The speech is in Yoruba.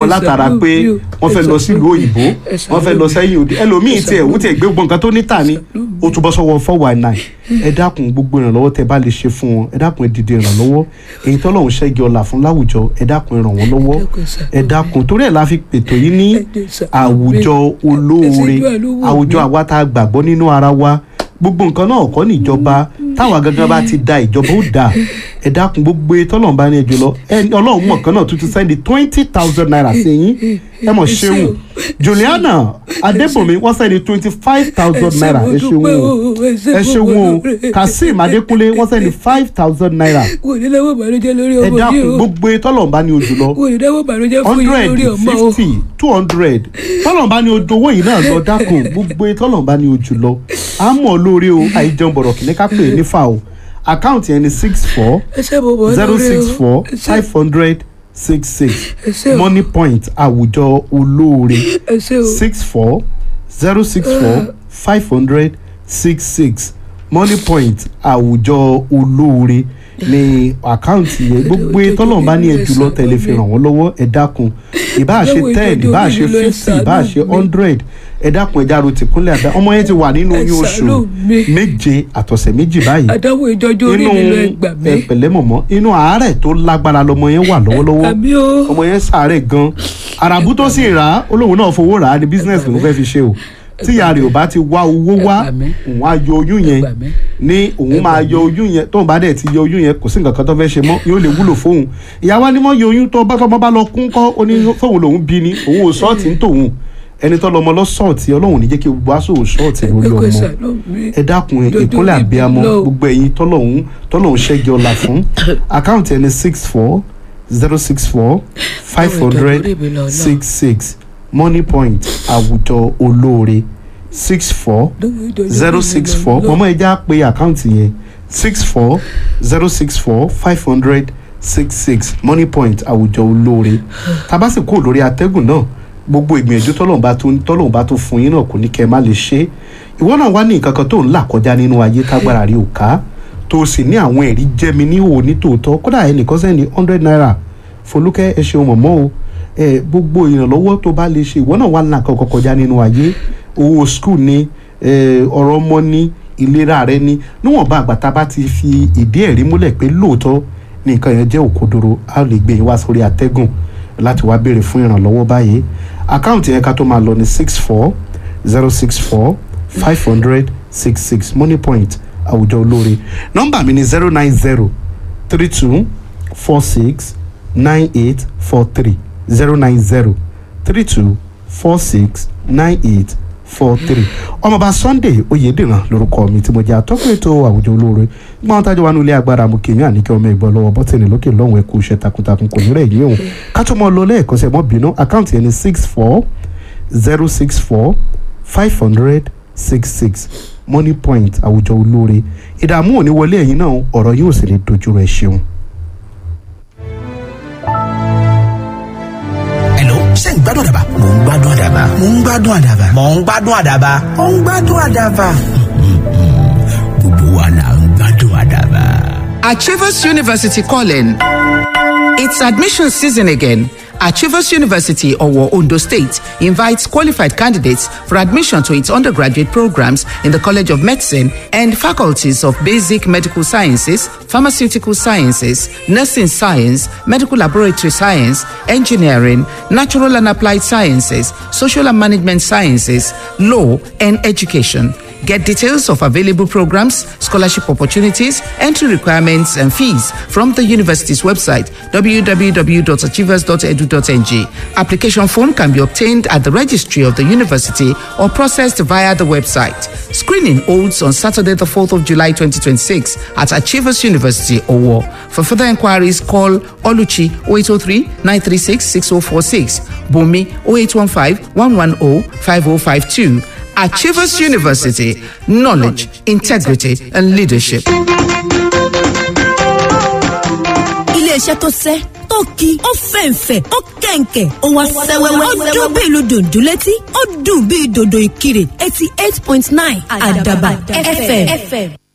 wọn látara pé wọ́n fẹ́ lọ sílùú òyìnbó wọ́n fẹ́ lọ sẹ́yìn òde ẹlòmíì tiẹ̀ ó tiẹ̀ gbé gbọ́n nǹkan tó níta ni ó tún bọ́ sọ́wọ́ four one nine ẹ dákun gbogbo ìrànlọ́wọ́ tẹ bá lè ṣe fún wọn ẹ dákun ẹ dìde ìrànlọ́wọ́ èyí tọ́lọ́hún ṣẹ́gi ọ̀la fún láwùjọ ẹ dákun ẹ ràn wọ́n lọ́wọ́ ẹ dákun torí ẹ̀ la fi pètò yìí ní àwùjọ olóore àwùjọ àwa tá a gbàgbọ́ nínú ara wa gbogbo nǹkan náà kọ́ níjọba táwa gangan bá ti da ìjọba ó dà ẹ dákun gbogbo tọ́lọ́run bá ní ẹjọ́ lọ ẹ ọlọ́run mọ̀ kan náà tuntun sẹ́ndí twenty thousand naira sí yín ẹ mọ̀ ṣeun juliana adébòmí wọ́n sẹ́ndí twenty five thousand naira ẹ ṣeun o ẹ ṣeun o kazeem adékúnlé wọ́n sẹ́ndí five thousand naira kò ní lọ́wọ́ ìbànújẹ́ lórí ẹ ọmọ mi dákun o gbogbo tọ́lọ́run bá ní ojú lọ kò ní lọ́wọ́ ìbànújẹ́ fún yín hundred lórí ọmọ o fifty two hundred tọ́lọ̀ bá ní ojú owó yìí náà lọ dákun gbogbo tọ́lọ̀ bá ní ojú lọ à ń mọ̀ lórí o àìjẹun bọ̀rọ̀ kìíní ká pè é nífà o àkáǹtì ẹni six four ẹ ṣe bò bọ́ zero lórí o six four ẹ ṣe- five hundred six six ẹ ṣe o money point àwùjọ olóore ẹ ṣe o six four zero six four five hundred six six money point àwùjọ olóore ní àkáǹtì yẹn gbogbo tọ́lọ̀ bá ní ẹjù lọ tẹ̀lé fi ràn wọ́n lọ́wọ́ ẹ dákun ìbáà ṣe Lọ́wọ́ ten ìjọjọ́ ìbáà mi ṣe lọ, ẹ fifty ìbáà ṣe ṣàánú mi. hundred ẹ dákun ẹja ro tìkúnlẹ̀ àdá ọmọ yẹn ti wà nínú Ẹ oyún oṣù ṣàánú mi. méje àtọ̀sẹ̀ méjì báyìí àdáwò ìjọjọ́ orí inú mi lọ ẹgbà mi ẹ pẹ̀lẹ́ mọ̀mọ́ inú àárẹ̀ tó lágbára lọmọ yẹn wà lọ́wọ́lọ́wọ́ àmì o ọmọ yẹn sàárẹ̀ gan àràbù tó sì rà á olóhùn náà fowó rà á ní business ló fẹ́ fi ṣe o tí ìyá rẹ̀ ò bá ti wá owó wá Ẹ gbà mí. òun á yọ oyún yẹn Ẹ gbà mí. ní òun máa yọ oyún yẹn tóun bá dẹ̀ ti yọ oyún yẹn kò sí nǹkan kan tó fẹ́ ṣe mọ́ yóò lè wúlò fóun ìyá wa ni mọ́ yọ oyún tó bá tọmọ bá lọ kún kọ́ ó ní fóun lòun bí ni òun ò sọ́ọ̀tì ń tòun ẹni tó lọmọ lọ sọ́ọ̀tì ọlọ́run ní jẹ́ kí gbogbo aṣọ sọ́ọ̀tì lórí ẹ kò ọmọ ṣàánú mi ẹ dákun ẹ Dodo ìkúnlẹ̀ mi àbíamọ lọ. gbogbo ẹ̀yin tọ́lọ́hún tọ́lọ́hún ṣẹ́gi ọ̀la fún àkáǹtì ẹni six four zero six four five hundred six six money point àwùjọ olóore six four zero six four mọ̀mọ́ ẹ já pé àkáǹtì yẹn six four zero six four five hundred six six money point àwùjọ olóore tabasi kúrò lórí atẹ́gùn náà gbogbo ìgbìyànjú tọ́lọ́run bá tún tọ́lọ́run bá tún fún yín náà kò ní kẹ́ ẹ má lè ṣe é ìwọ náà wá ní nǹkan kan tó ń là kọjá nínú ayé tágbára rí òká tó o sì ní àwọn ẹ̀rí jẹ́mi ní òní tòótọ́ kódà ẹnìkan sẹ́ni hundred naira folúkẹ́ ẹ ṣeun mọ̀mọ́ o ẹ gbogbo ìrànlọ́wọ́ tó bá lè ṣe ìwọ náà wà ní nǹkan kan kọjá nínú ayé owó skul ni ẹ, ọ̀rọ̀ ọmọ ni ìlera rẹ ni níwọ̀nba àgbà tá a bá ti fi ìdí ẹ̀rí múlẹ̀ pé lóòótọ́ ní nǹkan yẹn jẹ́ òkodoro a lè gbé yín wá sórí atẹ́gùn láti wá béèrè fún ìrànlọ́wọ́ báyìí àkáǹtì yẹn ká tó máa lọ ní six four zero six four five hundred six six money point àwùjọ olóore nọ́mbà mi ni zero nine zero three two four six nine eight four three zero nine zero three two four six nine eight four three ọmọọba sunday oyèdèrán lórúkọ mi tí mo jẹ́ atọ́kùn ètò àwùjọ olóore gbọ́n tájọ́ wa nílé agbára mo kì í yàn àníkẹ́ ọmọ ìgbọ́ lọ́wọ́ bọ́tìnì lókè lọ́hùn ẹ̀kú iṣẹ́ takuntakun kò ní rẹ̀ yín òun ká tó mọ́ ọ lọ lẹ́ẹ̀kan sẹ́ mọ́ bínú àkáǹtì ẹni six four zero six four five hundred six six money point àwùjọ olóore ìdààmú ò ní wọlé ẹ̀yin náà ọ̀rọ̀ yóò sì ní dojú rẹ̀ ṣeun. Hello, ṣé ń gbádùn àdàbà? Mò ń gbádùn àdàbà. Mò ń gbádùn àdàbà. Mò ń gbádùn àdàbà. Mò ń gbádùn àdàbà. Gbogbo wa là ń gbádùn àdàbà. Achievers University calling. It's admission season again. Achievers University, Owo, Ondo State, invites qualified candidates for admission to its undergraduate programs in the College of Medicine and faculties of Basic Medical Sciences, Pharmaceutical Sciences, Nursing Science, Medical Laboratory Science, Engineering, Natural and Applied Sciences, Social and Management Sciences, Law, and Education. Get details of available programs, scholarship opportunities, entry requirements, and fees from the university's website www.achievers.edu.ng. Application form can be obtained at the registry of the university or processed via the website. Screening holds on Saturday, the 4th of July 2026 at Achievers University, Owo. For further inquiries, call Oluchi 0803 936 6046, Bumi 0815 110 5052. Achievers University, knowledge, integrity, and leadership. iléeṣẹ́ tó sẹ́ tó ki ó fẹ̀ǹfẹ̀ ó kẹ̀ǹkẹ̀ ó wá sẹ́wẹ́wẹ́ ó dún bí ìlú dòdò létí ó dùn bí dòdò ìkirè eighty eight point nine àdàbà fm.